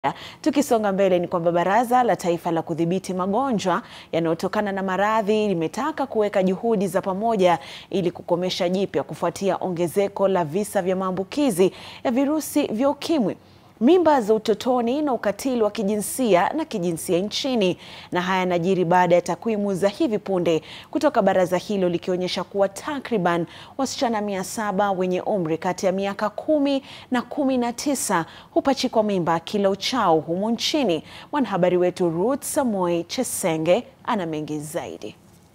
Tukisonga mbele ni kwamba Baraza la Taifa la Kudhibiti Magonjwa yanayotokana na maradhi limetaka kuweka juhudi za pamoja ili kukomesha jipya kufuatia ongezeko la visa vya maambukizi ya virusi vya ukimwi, mimba za utotoni na ukatili wa kijinsia na kijinsia nchini. Na haya yanajiri baada ya takwimu za hivi punde kutoka baraza hilo likionyesha kuwa takriban wasichana mia saba wenye umri kati ya miaka kumi na kumi na tisa hupachikwa mimba kila uchao humu nchini. Mwanahabari wetu Ruth Samoi Chesenge ana mengi zaidi.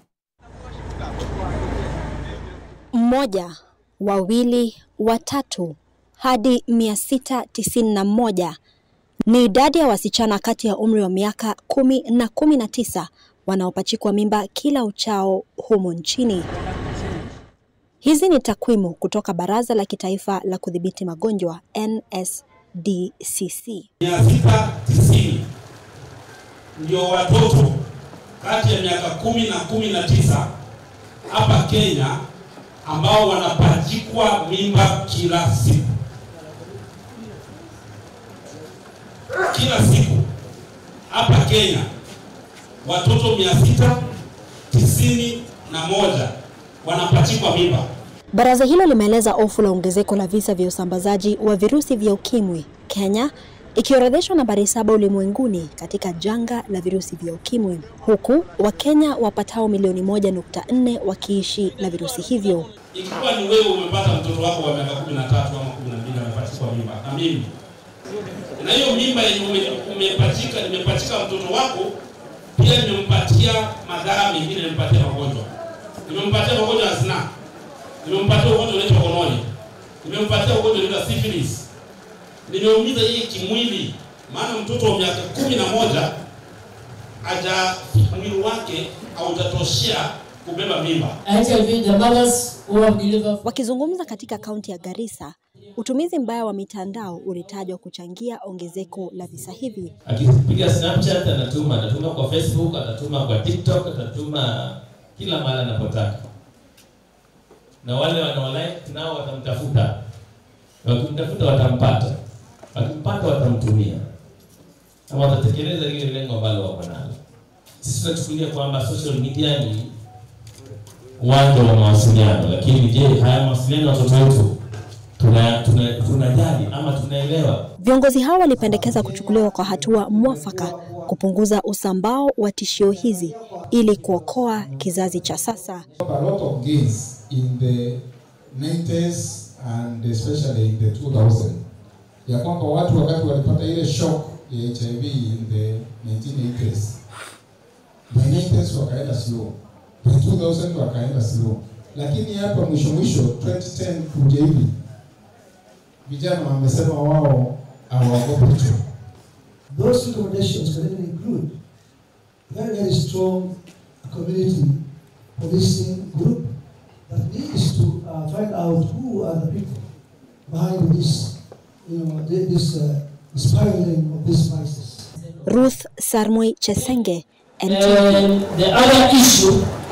Mmoja, wawili, watatu hadi 691 ni idadi ya wasichana kati ya umri wa miaka kumi na kumi na tisa wanaopachikwa mimba kila uchao humu nchini. Hizi ni takwimu kutoka Baraza la Kitaifa la Kudhibiti Magonjwa NSDCC. mia sita tisini ndio watoto kati ya miaka kumi na kumi na tisa hapa Kenya ambao wanapachikwa mimba kila siku, kila siku hapa Kenya watoto mia sita tisini na moja wanapachikwa mimba. Baraza hilo limeeleza hofu la ongezeko la visa vya usambazaji wa virusi vya ukimwi, Kenya ikiorodheshwa nambari saba ulimwenguni katika janga la virusi vya ukimwi, huku Wakenya wapatao milioni moja nukta nne wakiishi na virusi hivyo. Ikiwa ni wewe umepata mtoto wako wa miaka kumi na tatu ama kumi na mbili amepachikwa mimba na mimi, na hiyo mimba yenye ume- umepachika, nimepachika mtoto wako, pia nimempatia madhara mengine, nimempatia magonjwa, nimempatia magonjwa ya zinaa, nimempatia ugonjwa unaitwa gonoria, nimempatia ugonjwa unaitwa syphilis, nimeumiza yeye kimwili, maana mtoto wa miaka kumi na moja aja mwili wake haujatoshea kubeba mimba. HIV, the mothers who have delivered Wakizungumza katika kaunti ya Garissa, utumizi mbaya wa mitandao ulitajwa kuchangia ongezeko la visa hivi. akipiga Snapchat anatuma, anatuma kwa Facebook, anatuma kwa TikTok, anatuma kila mahali anapotaka, na wale wanaolike nao watamtafuta, wakimtafuta watampata, wakimpata watamtumia, na watatekeleza lile lengo ambalo wako nalo. Sisi tunachukulia kwamba social media ni uwanja wa mawasiliano, lakini je, haya mawasiliano ya watoto wetu tunajali tuna, tunajali ama tunaelewa? Viongozi hao walipendekeza kuchukuliwa kwa hatua mwafaka kupunguza usambao wa tishio hizi ili kuokoa kizazi cha sasa. a lot of gains in the 90s and especially in the 2000 ya kwamba watu wakati walipata ile shock ya HIV in the 1980s by 90s wakaenda slow by 2000 wakaenda slow lakini hapa mwisho mwisho 2010 kuja hivi vijana wamesema wao hawaogopi tu Those recommendations can even include very, very strong community policing group that needs to uh, find out who are the people behind this, you know, thi- this uh, spiraling of this crisis. Ruth Sarmoi Chesenge, NTV. And the other issue